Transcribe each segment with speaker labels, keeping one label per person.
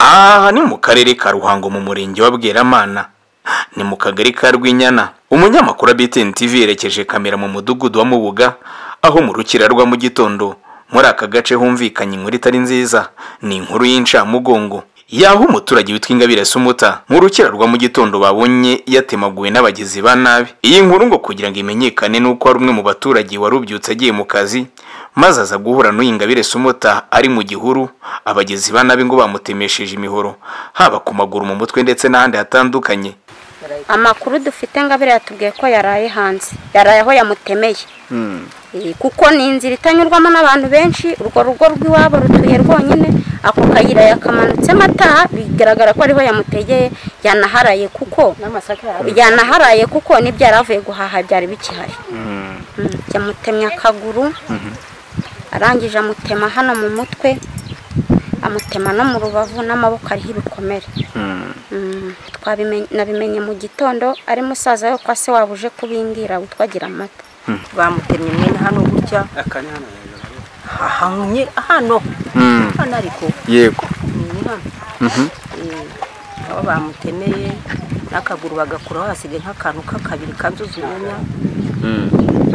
Speaker 1: Aha ni mu karere ka Ruhango mu murenge wa Bweramana ni mu kagari ka Rwinyana umunyamakuru wa BTN TV yerekeje kamera mu mudugudu wa Mubuga aho mu rukira rwa mu gitondo muri aka gace humvikanye inkuru itari nziza ni inkuru y'incamugongo yaho umuturage witwa Ingabire Sumuta mu rukira rwa mu gitondo babonye yatemaguwe n'abagizi ba nabi iyi nkuru ngo kugira ngo imenyekane nuko hari umwe mu baturage warubyutse agiye mu kazi maze aza guhura n'uyu Ingabire Sumuta ari mu gihuru abagizi ba nabi ngo bamutemesheje imihoro haba ku maguru mu mutwe ndetse n'ahandi hatandukanye
Speaker 2: amakuru dufite ngabire yatubwiye ko yaraye hanze yaraye aho yamutemeye Eh, kuko ni inzira itanyurwamo n'abantu benshi urwo rugo rw'iwabo rutuye rwonyine ako kayira yakamanutsemo ataha bigaragara ko ariho yamutegeye yanaharaye kuko yanaharaye kuko n'ibyo yari avuye guhaha byari bikihari Mm, yamutemye akaguru arangije amutema hano mu mutwe amutema no mu rubavu n'amaboko ariho ibikomere Mm, twabimenye- nabimenye mu gitondo ari musaza we kwa se wabo uje kubimbwira witwagira amata
Speaker 3: bamutemye mwene hano gutya hahanye hano hano ariko
Speaker 1: yego
Speaker 3: ni hano Eh, aho bamutemeye n'akaguru bagakuraho hasigaye nk'akantu k'akabiri kanzuzunya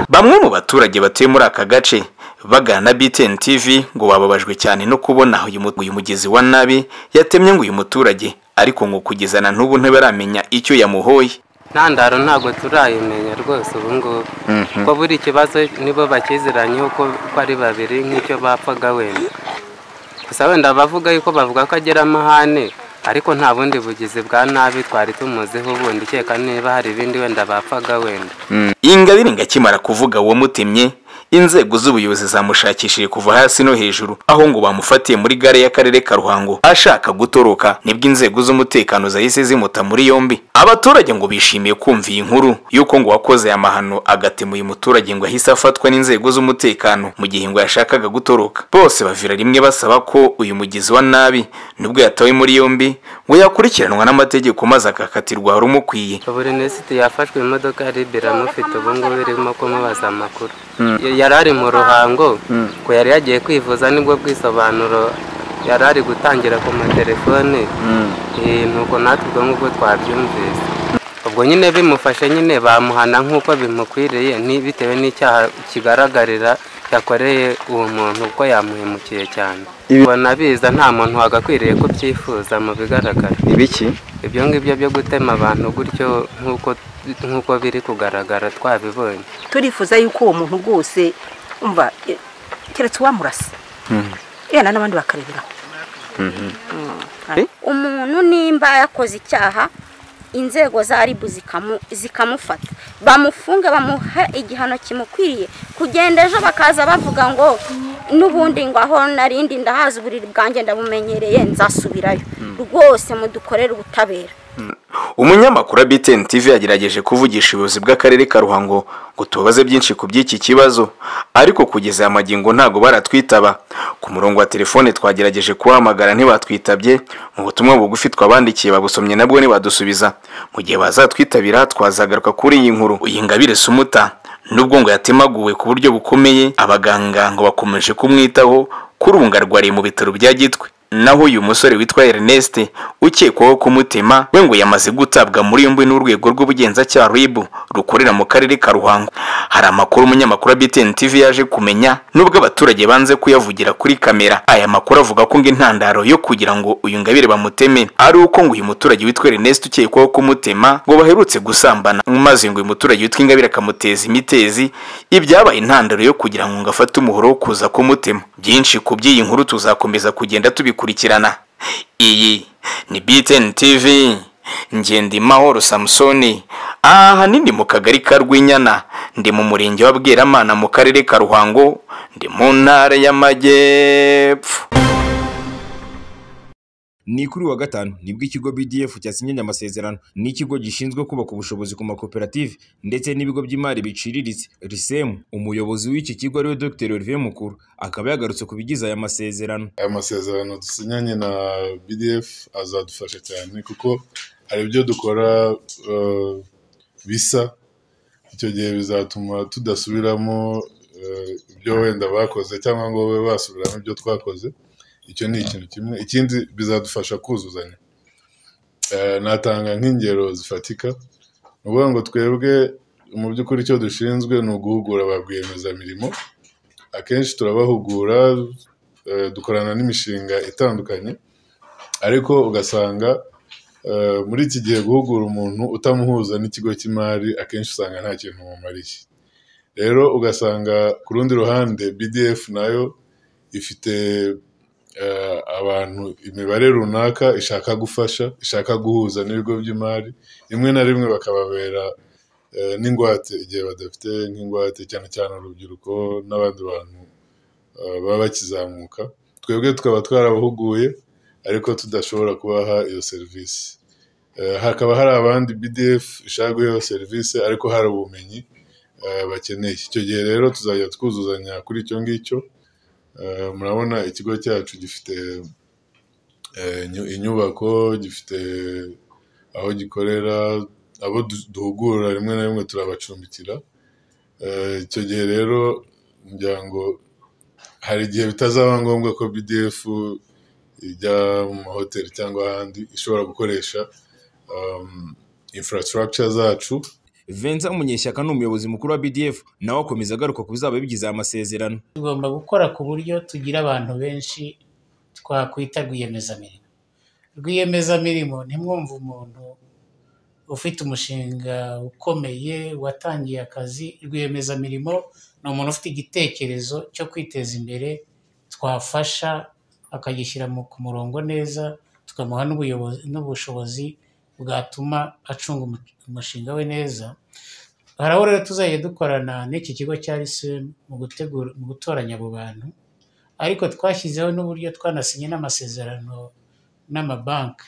Speaker 1: Bamwe mu baturage batuye muri aka gace bagana na BTN TV ngo bababajwe cyane no kubona uyu mu- uyu mugezi wa nabi yatemye ngo uyu muturage ariko ngo kugeza na n'ubu ntibaramenya icyo yamuhoye
Speaker 4: ntandaro ntabwo turayimenya rwose ubu ngubu kuko buri kibazo nibo bakiziranyeho ko ko ari babiri nk'icyo bapfaga wenda gusa wenda abavuga yuko bavuga ko agira amahane ariko nta bundi bugizi bwa nabi twari tumuziho ubundi ukeka niba hari ibindi wenda bapfaga wenda
Speaker 1: Ingabire ngo akimara kuvuga uwo mutemye inzego z'ubuyobozi zamushakishije kuva hasi no hejuru aho ngo bamufatiye muri gare y'akarere ka Ruhango ashaka gutoroka nibwo inzego z'umutekano zahise zimuta muri yombi abaturage ngo bishimiye kumva iyi nkuru y'uko ngo wakoze aya mahano agatema uyu muturage ngo ahise afatwa n'inzego z'umutekano mu gihe ngo yashakaga gutoroka bose bavira rimwe basaba ko uyu mugizi wa nabi nubwo yatawe muri yombi ngo yakurikiranwa n'amategeko maze agakatirwa hari umukwiye
Speaker 4: buri nesiti yafashwe imodoka ya ribe iramufite ubu ngubu irimo kumubaza amakuru yari ari mu ruhango ko yari yagiye kwivuza nibwo bwisobanuro yari ari gutangira ku matelefone Eh, nuko natwe ubwo ngubwo twabyumvise ubwo nyine bimufashe nyine bamuhana nk'uko bimukwiriye ni- bitewe n'icyaha kigaragarira yakoreye uwo muntu kuko yamuhemukiye cyane ubona biza nta muntu wagakwiriye kubyifuza mu bigaragara
Speaker 5: ibiki
Speaker 4: ibyo ngibyo byo gutema abantu gutyo nk'uko nk'uko biri kugaragara twabibonye
Speaker 3: turifuza yuko uwo muntu rwose umva eh, keretse uwamurasa yenda n'abandi bakareberaho Mm, hari-
Speaker 2: umuntu nimba yakoze icyaha inzego za ribu zikamu- zikamufata bamufunga bamuha igihano kimukwiriye kugenda ejo bakaza bavuga ngo n'ubundi ngo aho narindi ndahaza uburiri bwanjye ndabumenyereye nzasubirayo rwose mudukorere ubutabera
Speaker 1: umunyamakuru wa BTN TV yagerageje kuvugisha ubuyobozi bw'akarere ka Ruhango ngo tubabaze byinshi ku by'iki kibazo ariko kugeza aya magingo ntago baratwitaba ku murongo wa telefone twagerageje kubahamagara ntibatwitabye mu butumwa bugufi twabandikiye babusomye nabwo ntibadusubiza mu gihe bazatwitabira twazagaruka kuri iyi nkuru iyi ngabire sumuta nubwo ngo yatemaguwe ku buryo bukomeye abaganga ngo bakomeje kumwitaho kuri ubu ngo arwariye mu bitaro bya gitwe naho uyu musore witwa Ernest ukekwaho kumutema we ngo yamaze gutabwa muri yombi n'urwego rw'ubugenzacyaha RIB rukorera mu karere ka Ruhango hari amakuru umunyamakuru wa BTN TV yaje kumenya nubwo abaturage banze kuyavugira kuri kamera aya makuru avuga ko ngo intandaro yo kugira ngo uyu ngabire bamuteme ari uko ngo uyu muturage witwa Ernest ukekwaho kumutema ngo baherutse gusambana maze ngo uyu muturage witwa Ingabire akamuteza imitezi ibyabaye intandaro yo kugira ngo ngo afate umuhoro wo kuza kumutema byinshi ku by'iyi nkuru tuzakomeza kugenda tubikurikirana iyi ni BTN TV Ngendimahoro Samsoni aha nindi mu kagari ka Rwinyana ndi mu murenge wa Bweramana mu karere ka Ruhango ndi mu ntara y'Amajyepfo
Speaker 6: ni kuri uyu wa gatanu nibwo ikigo BDF cyasinye amasezerano n'ikigo gishinzwe kubaka ubushobozi ku makoperative ndetse n'ibigo by'imari biciriritse RISEM umuyobozi w'iki kigo ariwe Dr Olivier Mukuru akaba yagarutse ku bigize aya masezerano
Speaker 7: aya masezerano dusinyanye na BDF azadufasha cyane kuko hari ibyo dukora eh, bisa icyo gihe bizatuma tudasubiramo eh, ibyo wenda bakoze cyangwa ngo babe basubiramo ibyo twakoze icyo ni ikintu kimwe ikindi bizadufasha kuzuzanya Eh, natanga nk'ingero zifatika ni ukuvuga ngo twebwe mu by'ukuri icyo dushinzwe ni uguhugura ba rwiyemezamirimo akenshi turabahugura eh, dukorana n'imishinga itandukanye ariko ugasanga eh, muri iki gihe guhugura umuntu utamuhuza n'ikigo cy'imari akenshi usanga nta kintu mumariye rero ugasanga ku rundi ruhande bdf nayo ifite eh, abantu imibare runaka ishaka gufasha ishaka guhuza n'ibigo by'imari rimwe na rimwe bakababera eh, n'ingwate igihe badafite nk'ingwate cyane cyane urubyiruko n'abandi bantu eh, baba bakizamuka twebwe tukaba twarabahuguye ariko tudashobora kubaha iyo serivisi Eh, hakaba hari abandi bdf ishaka guha iyo serivisi ariko hari ubumenyi eh, bakeneye icyo gihe rero tuzajya twuzuzanya kuri icyo ngicyo Eh, murabona ikigo cyacu gifite eh, inyu- inyubako gifite aho gikorera abo du- duhugura rimwe na rimwe turabacumbikira Eh, icyo gihe rero umuryango hari igihe bitazaba ngombwa ko bdf ijya mu mahoteli cyangwa ahandi ishobora gukoresha um, infrastructure zacu
Speaker 6: Vincent Munyeshyaka ni umuyobozi mukuru wa BDF nawe akomeza agaruka ku bizaba bigize aya masezerano
Speaker 5: tugomba gukora ku buryo tugira abantu benshi twakwita rwiyemezamirimo rwiyemezamirimo ntimwumve umuntu ufite umushinga ukomeye watangiye akazi rwiyemezamirimo ni umuntu ufite igitekerezo cyo kwiteza imbere twafasha akagishyira mu- ku murongo neza tukamuha n'ubuyobozi- n'ubushobozi bwatuma acunga umu- umushinga we neza hari aho rero tuzajya dukorana n'iki kigo cya RCM mu gutegura mu gutoranya abo bantu ariko twashyizeho n'uburyo twanasinye n'amasezerano n'amabanki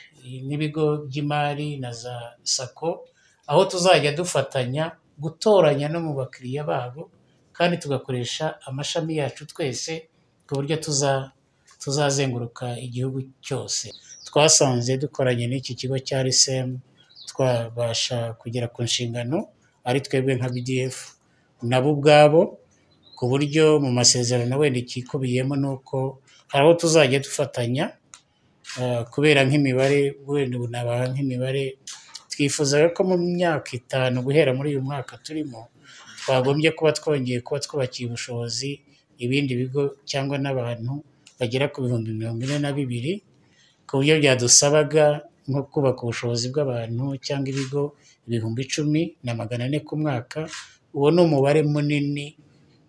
Speaker 5: n'ibigo by'imari na za sako aho tuzajya dufatanya gutoranya no mu bakiriya babo kandi tugakoresha amashami yacu twese ku buryo tuza tuzazenguruka igihugu cyose twasanze dukoranye n'iki kigo cya RCM twabasha kugera ku nshingano ari twebwe nka BDF nabo ubwabo ku buryo mu masezerano wenda ikikubiyemo ni uko hari aho tuzajya dufatanya eh, kubera nk'imibare wenda ubu nabaha nk'imibare twifuzaga ko mu myaka itanu guhera muri uyu mwaka turimo twagombye kuba twongeye kuba twubakiye ubushobozi ibindi bigo cyangwa n'abantu bagera ku bihumbi mirongo ine na bibiri ku buryo byadusabaga nko kubaka ubushobozi bw'abantu cyangwa ibigo ibihumbi icumi na magana ane ku mwaka uwo ni umubare munini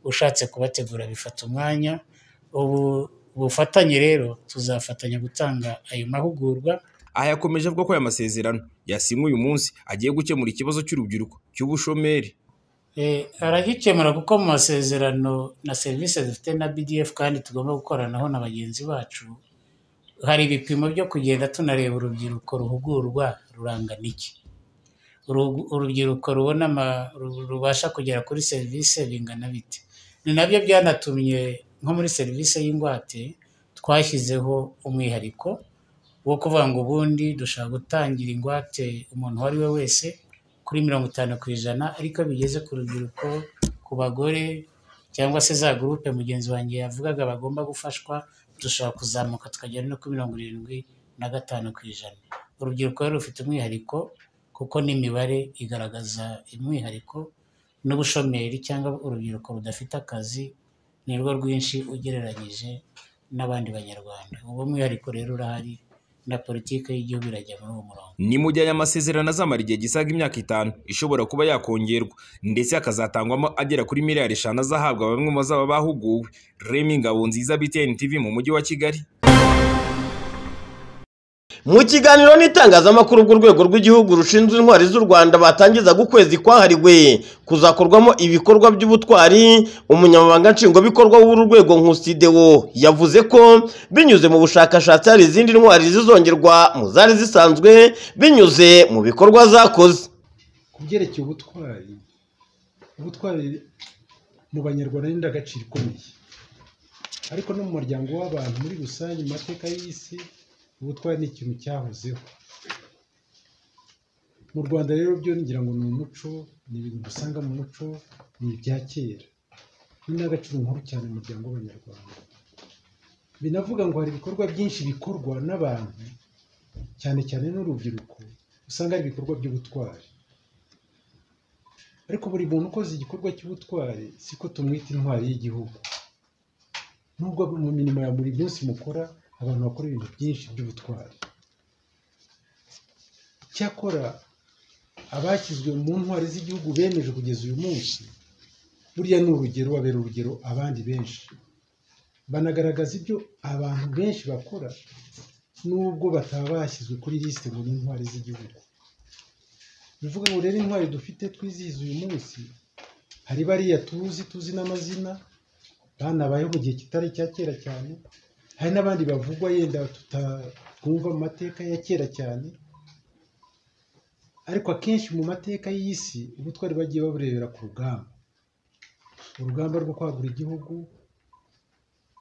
Speaker 5: ushatse kubategura bifata umwanya ubu bufatanye rero tuzafatanya gutanga ayo mahugurwa
Speaker 6: aha yakomeje avuga ko aya masezerano yasinywe uyu munsi agiye gukemura ikibazo cy'urubyiruko cy'ubushomeri
Speaker 5: Eh, aragikemura kuko mu masezerano na serivisi dufite na BDF kandi tugomba gukoranaho na bagenzi bacu hari ibipimo byo kugenda tunareba urubyiruko ruhugurwa rurangana iki Urugu- urubyiruko rubona ama- ru- rubasha kugera kuri serivisi bingana bite ni nabyo byanatumye nko muri serivisi y'ingwate twashyizeho umwihariko wo kuvuga ngo ubundi dushaka gutangira ingwate umuntu uwo ari we wese kuri mirongo itanu ku ijana ariko iyo bigeze ku rubyiruko ku bagore cyangwa se za gurupe mugenzi wanjye yavugaga bagomba gufashwa dushobora kuzamuka tukagera no kuri mirongo irindwi na gatanu ku ijana urubyiruko rero rufite umwihariko kuko n'imibare igaragaza umwihariko n'ubushomeri cyangwa urubyiruko rudafite akazi ni rwo rwinshi ugereranyije n'abandi banyarwanda uwo mwihariko rero urahari na politiki y'igihugu irajya muri uwo murongo
Speaker 6: ni mu gihe aya masezerano azamara igihe gisaga imyaka itanu ishobora kuba yakongerwa ndetse akazatangwamo agera kuri miliyari eshanu azahabwa bamwe mu bazaba bahuguwe remi ngabonziza btn tv mu mujyi wa kigali
Speaker 8: mu kiganiro n'itangazamakuru bw'urwego rw'igihugu rushinzwe intwari z'u rwanda batangiza ukwezi kwahariwe kuzakorwamo ibikorwa by'ubutwari umunyamabanga nshingwabikorwa w'uru rwego nkusidewo yavuze ko binyuze mu bushakashatsi hari izindi ntwari zizongerwa mu zari zisanzwe binyuze mu bikorwa zakoze
Speaker 9: ku byerekeye ubutwari ubutwari mu banyarwanda ni indangagaciro ikomeye ariko no mu muryango w'abantu muri rusange mu mateka y'isi ubutwari ni ikintu cyahozeho mu rwanda rero byo ngira ngo ni umuco ni ibintu dusanga mu muco ni ibya kera ni indangagaciro nkuru cyane mu muryango w'abanyarwanda binavuga ngo hari ibikorwa byinshi bikorwa n'abantu cyane cyane n'urubyiruko usanga ari ibikorwa by'ubutwari ariko buri muntu ukoze igikorwa cy'ubutwari siko tumwita intwari y'igihugu nubwo mu mirimo ya buri munsi mukora abantu bakora ibintu byinshi by'ubutwari cyakora abashyizwe mu ntwari z'igihugu bemeje kugeza uyu munsi burya ni urugero babera urugero abandi benshi banagaragaza ibyo abantu benshi bakora nubwo bataba bashyizwe kuri lisite ngo ni intwari z'igihugu bivuga ngo rero intwari dufite twizihiza uyu munsi hari bariya tuzi tuzi n'amazina banabayeho mu gihe kitari icya kera cyane hari n'abandi bavugwa yenda tutatwumva mu mateka ya kera cyane ariko akenshi mu mateka y'isi ubutwari bagiye baburebera ku rugamba urugamba rwo kwagura igihugu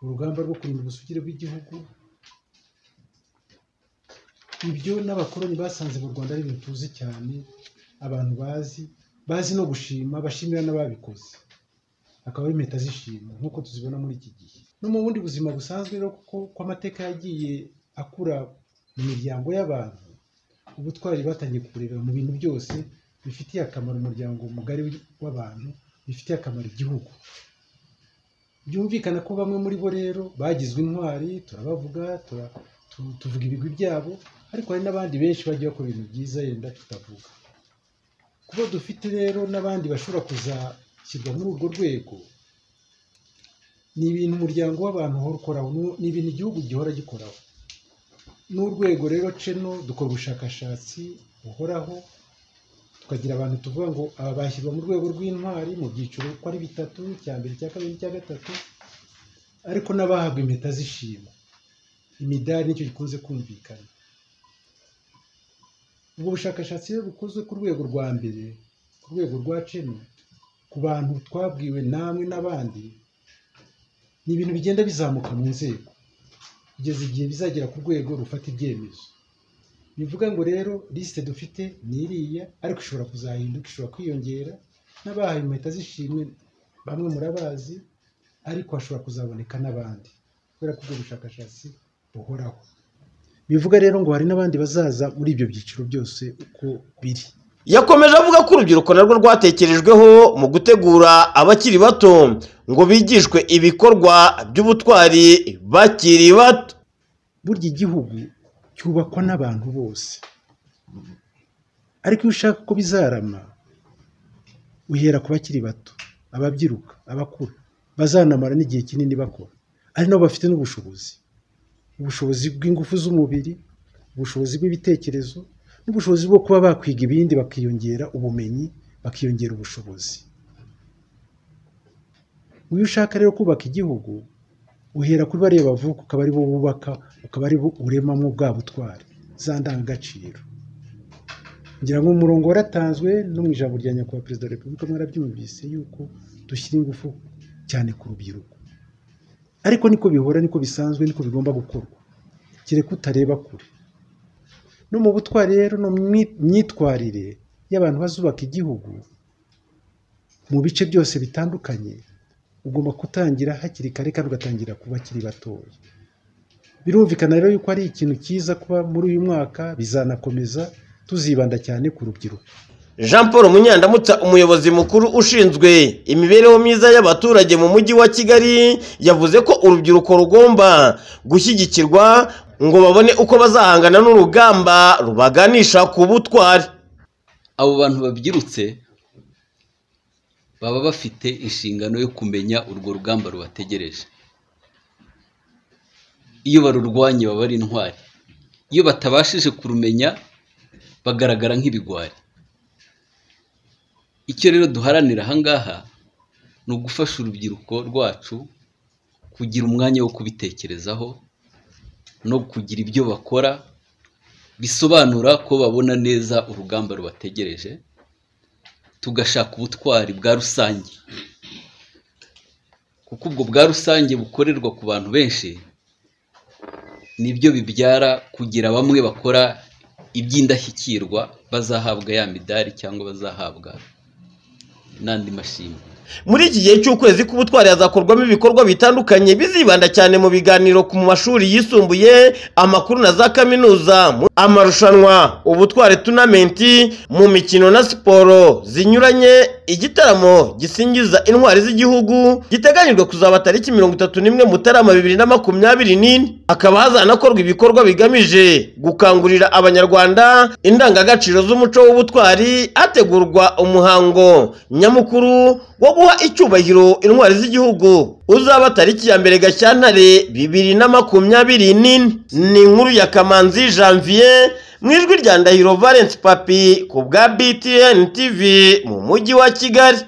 Speaker 9: urugamba rwo kurinda ubusugire bw'igihugu ibyo n'abakoloni basanze mu rwanda ari ibintu tuzi cyane abantu bazi bazi no gushima bashimira n'ababikoze akaba ari impeta z'ishimwe nk'uko tuzibona muri iki gihe no mu bundi buzima busanzwe rero kuko ko amateka yagiye akura mu miryango y'abantu ubutwari batangiye kuburebera mu bintu byose bifitiye akamaro umuryango mugari w'abantu bifitiye akamaro igihugu byumvikana ko bamwe muri bo rero bagizwe intwari turabavuga tuvuga ibigwi byabo ariko hari n'abandi benshi bagiye bakora ibintu byiza yenda tutavuga kuba dufite rero n'abandi bashobora kuzashyirwa muri urwo rwego ni ibintu umuryango w'abantu uhora ukoraho ni ibintu igihugu gihora gikoraho n'urwego rero ceno dukora ubushakashatsi buhoraho tukagira abantu tuvuga ngo aba bashyirwa mu rwego rw'intwari mu byiciro uko ari bitatu icya mbere icya kabiri icya gatatu ariko n'abahabwa impeta z'ishimwe imidari nicyo gikunze kumvikana ubwo bushakashatsi rero bukozwe ku rwego rwa mbere ku rwego rwa ceno ku bantu twabwiwe namwe n'abandi ni ibintu bigenda bizamuka mu nzego kugeza igihe bizagera ku rwego rufata ibyemezo bivuga ngo rero lisite dufite ni iriya ariko ishobora kuzahinduka ishobora kwiyongera n'abahaye impeta z'ishimwe bamwe murabazi ariko hashobora kuzaboneka n'abandi kubera ko ubwo bushakashatsi buhoraho bivuga rero ngo hari n'abandi bazaza muri ibyo byiciro byose uko biri
Speaker 8: yakomeje avuga ko urubyiruko narwo rwatekerejweho mu gutegura abakiri bato ngo bigishwe ibikorwa by'ubutwari bakiri bato
Speaker 9: burya igihugu cyubakwa n'abantu bose ariko iyo ushaka ko bizarama uhera ku bakiri bato ababyiruka abakuru bazanamara n'igihe kinini bakora ari nabo bafite n'ubushobozi ubushobozi bw'ingufu z'umubiri ubushobozi bw'ibitekerezo n'ubushobozi bwo kuba bakwiga ibindi bakiyongera ubumenyi bakiyongera ubushobozi uyu ushaka rero kubaka igihugu uhera kuri bariya bavuka ukaba ari bo bubaka ukaba ari bo uremamo bwa butwari za ndangagaciro ngira ngo umurongo waratanzwe no mu ijambo rya nyakubahwa perezida wa repubulika mwarabyumvise yuko dushyira ingufu cyane ku rubyiruko ariko niko bihora niko bisanzwe niko bigomba gukorwa kereka utareba kure no mu butwari rero no mu myitwarire y'abantu bazubaka igihugu mu bice byose bitandukanye ugomba gutangira hakiri kare kandi ugatangira ku bakiri batoya birumvikana rero yuko ari ikintu cyiza kuba muri uyu mwaka bizanakomeza tuzibanda cyane ku rubyiruko
Speaker 8: jean paul munyandamutsa umuyobozi mukuru ushinzwe imibereho myiza y'abaturage mu mujyi wa kigali yavuze ko urubyiruko rugomba gushyigikirwa ngo babone uko bazahangana n'urugamba rubaganisha ku butwari
Speaker 10: abo bantu babyirutse baba bafite inshingano yo kumenya urwo rugamba rubategereje iyo barurwanye baba ari intwari iyo batabashije kurumenya bagaragara nk'ibigwari icyo rero duharanira ahangaha ni ugufasha urubyiruko rwacu kugira umwanya wo kubitekerezaho no kugira ibyo bakora bisobanura ko babona neza urugamba rubategereje tugashaka ubutwari bwa rusange kuko ubwo bwa rusange bukorerwa ku bantu benshi nibyo bibyara kugira bamwe bakora iby'indashyikirwa bazahabwa ya midari cyangwa bazahabwa n'andi mashimwe
Speaker 8: muri iki gihe cy'ukwezi k'ubutwari hazakorwamo ibikorwa bitandukanye bizibanda cyane mu biganiro ku mashuri yisumbuye amakuru na za kaminuza mu- amarushanwa ubutwari tunamenti mu mikino na siporo zinyuranye igitaramo gisingiza intwari z'igihugu giteganyijwe kuzaba tariki mirongo itatu n'imwe mutarama bibiri na makumyabiri n'ine hakaba hazanakorwa ibikorwa bigamije gukangurira abanyarwanda indangagaciro z'umuco w'ubutwari hategurwa umuhango nyamukuru wo guha icyubahiro intwari z'igihugu uzaba tariki ya mbere gashyantare bibiri na makumyabiri n'ine ni inkuru ya kamanzi janvier mu ijwi rya ndahiro valence papi ku bwa btn tv mu mujyi wa kigali